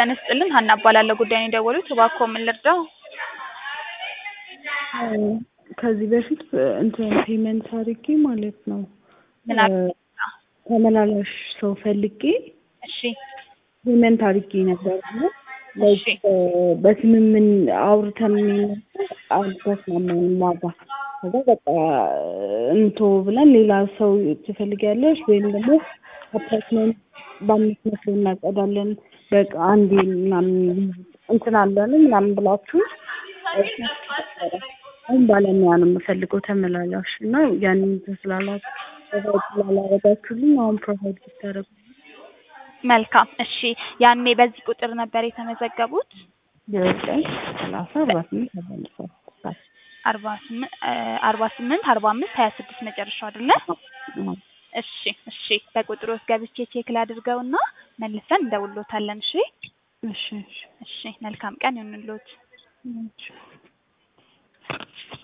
ጤና ይስጥልን ሀና እባላለሁ ጉዳዩን የደወሉት እባክዎ ምን ልርዳው? ከዚህ በፊት እንትን ፔመንት አድርጌ ማለት ነው ምን አድርጌ? ተመላላሽ ሰው ፈልጌ እሺ ፔመንት አድርጌ ነበር እና እሺ በስምምን አውርተን ነበር አልተስማማንም ዋጋ ከዛ በቃ እንቶ ብለን ሌላ ሰው ትፈልጊያለሽ ወይም ደግሞ አፓርትመንት በአምስት መቶ እናጸዳለን በቃ አንዴ ምናምን እንትን አለን ምናምን ብላችሁ አሁን ባለሙያ ነው የምፈልገው ተመላላሽ እና ያንን እንትን ስላላ ፕሮቫይድ ስላላረጋችሁልኝ አሁን ፕሮቫይድ ብታደርጉ መልካም እሺ ያኔ በዚህ ቁጥር ነበር የተመዘገቡት ዘጠኝ ሰላሳ አርባ ስምንት አርባ ስምንት አርባ ስምንት አርባ አምስት ሀያ ስድስት መጨረሻው አይደለ እሺ እሺ በቁጥሩ ውስጥ ገብቼ ቼክ ላድርገውና መልሰን እንደውሎታለን እሺ እሺ እሺ እሺ መልካም ቀን ይሁንልዎት እሺ